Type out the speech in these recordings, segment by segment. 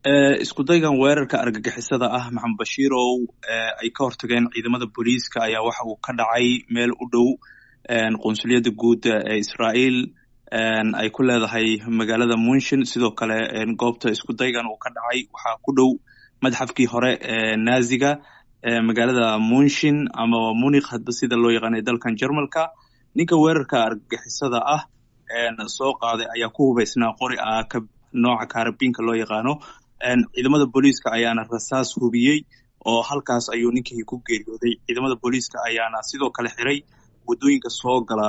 isku daygan weerarka argagixisada ah maxamed bashiirow ay ka hortageen ciidamada booliiska ayaa waxa uu ka dhacay meel u dhow qunsuliyadda guud ee israa'iil ay ku leedahay magaalada munshin sidoo kale goobta isku daygan uu ka dhacay waxaa ku dhow madxafkii hore ee naaziga magaalada munshin ama munikh hadba sida loo yaqaanay dalkan jermalka ninka weerarka argagixisada ah soo qaaday ayaa ku hubaysnaa qori ah nooca kaarabiinka loo yaqaano ciidamada booliiska ayaana rasaas hubiyey oo halkaas ayuu ninkii ku geeriyooday ciidamada booliiska ayaana sidoo kale xiray waddooyinka soo gala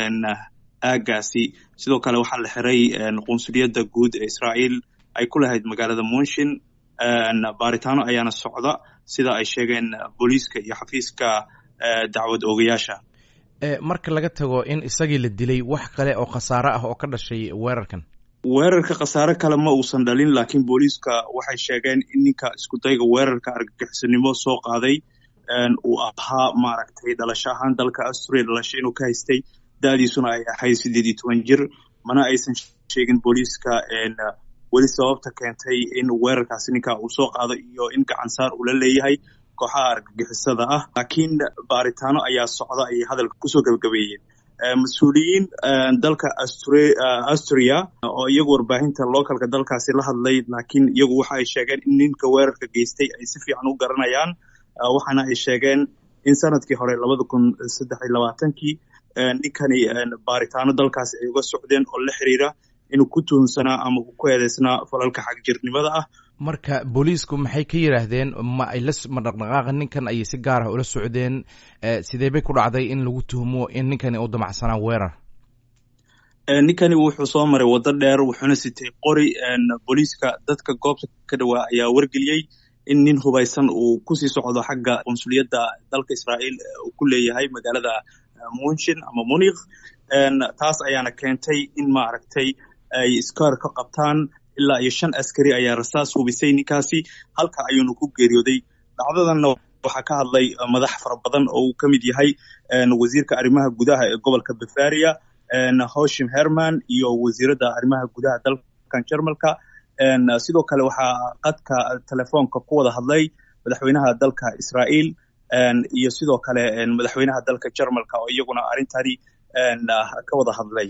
aagaasi sidoo kale waxaa la xiray qunsuliyadda guud ee israa'iil ay ku lahayd magaalada munshin baaritaano ayaana socda sida ay sheegeen booliiska iyo xafiiska dacwad oogayaasha marka laga tago in isagii la dilay wax kale oo khasaare ah oo ka dhashay weerarkan weerarka khasaare kale ma uusan dhalin laakiin booliiska waxay sheegeen in ninka iskudayga weerarka argagixisanimo soo qaaday uu ahaa maaragtay dhalasho ahaan dalka asturia dhalasho inuu ka haystay da'diisuna ay ahayd siddeed iyo toban jir mana aysan sheegin booliiska weli sababta keentay in weerarkaasi ninka uu soo qaado iyo in gacansaar uu la leeyahay kooxaha argagixisada ah laakiin baaritaano ayaa socda ayay hadalka kusoo gebagabeeyeen mas-uuliyiin dalka asturia oo iyagu warbaahinta localka dalkaasi la hadlay laakiin iyagu waxa ay sheegeen in ninka weerarka geystay ay si fiican u garanayaan waxaana ay sheegeen in sanadkii hore labada kun saddex iyo labaatankii ninkani baaritaano dalkaasi ay uga socdeen oo la xiriira inuu ku tuhunsanaa ama ku eedeysnaa falalka xagjirnimada ah marka booliisku maxay ka yidhaahdeen ma ay lama dhaqdhaqaaqa ninkan ayay si gaar ah ula socdeen sidee bay ku dhacday in lagu tuhmo in ninkani uu damacsanaa weerar ninkani wuxuu soo maray waddo dheer wuxuuna sitay qori booliiska dadka goobta ka dhawaa ayaa wargeliyey in nin hubaysan uu kusii socdo xagga qunsuliyadda dalka israa'iil uu ku leeyahay magaalada munshin ama munikh taas ayaana keentay in maaragtay ay iskaar ka qabtaan ilaa iyo shan askari ayaa rasaas hubisay ninkaasi halka ayuunu ku geeriyooday dhacdadanna waxaa ka hadlay madax fara badan oo uu ka mid yahay wasiirka arrimaha gudaha ee gobolka bavaria hoshim herman iyo wasiiradda arrimaha gudaha dalkan jermalka sidoo kale waxaa qadka telefoonka ku wada hadlay madaxweynaha dalka israa'iil iyo sidoo kale madaxweynaha dalka jermalka oo iyaguna arrintani ka wada hadlay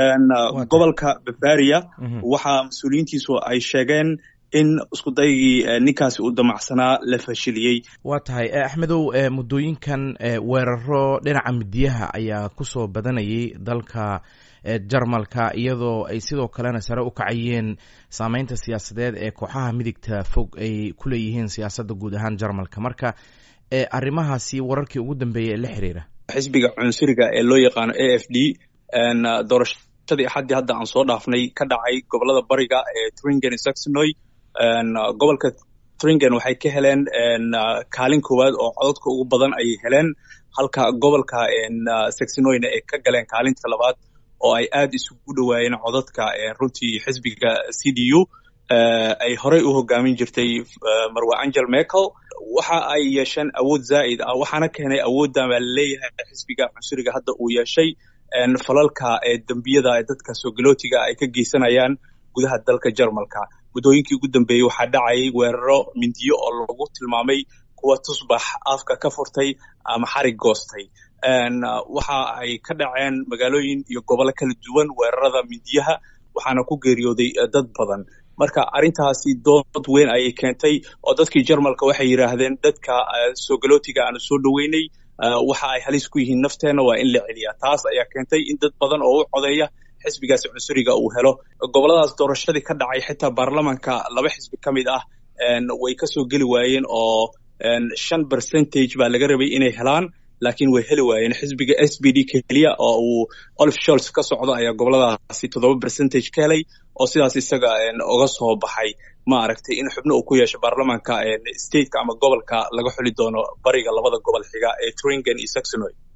gobolka bavaria waxaa mas-uuliyiintiisu ay sheegeen in iskudaygii ninkaasi uu damacsanaa la fashiliyey waa tahay axmedow muddooyinkan weeraro dhinaca midiyaha ayaa kusoo badanayay dalka jarmalka iyadoo ay sidoo kalena sare u kacayeen saameynta siyaasadeed ee kooxaha midigta fog ay ku leeyihiin siyaasadda guud ahaan jarmalka marka arrimahaasi wararkii ugu dambeeyay ee la xiriira xisbiga cunsuriga ee loo yaqaano a f d doorashadii axaddii hadda aan soo dhaafnay ka dhacay gobolada bariga ee tringen saxonoy gobolka tringen waxay ka heleen kaalin koowaad oo cododka ugu badan ayay heleen halka gobolka saxonoyna ay ka galeen kaalinta labaad oo ay aad isugu dhowaayeen codadka runtii xisbiga c d u ay horey u hogaamin jirtay marwe angel merkel waxa ay yeesheen awood zaa'id ah waxaana keenay awooddan baa laleeyahay xisbiga cunsuriga hadda uu yeeshay falalka ee dembiyada ee dadka soogalotiga ay ka geysanayaan gudaha dalka jarmalka muddooyinkii ugu dambeeyey waxaa dhacayay weeraro mindiyo oo lagu tilmaamay kuwa tusbax afka ka furtay ama xarig goostay waxa ay ka dhaceen magaalooyin iyo gobollo kala duwan weerarada mindiyaha waxaana ku geeriyooday dad badan marka arrintaasi dood weyn ayay keentay oo dadkii jarmalka waxay yidhaahdeen dadka soogalotiga aanu soo dhoweynay waxa ay halis ku yihiin nafteenna waa in la celiyaa taas ayaa keentay in dad badan oo u codeeya xisbigaasi cunsuriga uu helo gobolladaas doorashadii ka dhacay xitaa baarlamanka laba xisbi ka mid ah way kasoo geli waayeen oo shan percentage baa laga rabay inay helaan laakiin way heli waayeen xisbiga s b d keliya oo uu olif sholz ka socdo ayaa goboladaasi toddoba percentage ka helay oo sidaas isaga uga soo baxay ma aragtay in xubno uu ku yeesho baarlamanka stateka ama gobolka laga xuli doono bariga labada gobol xiga ee tringen iyo saxonoy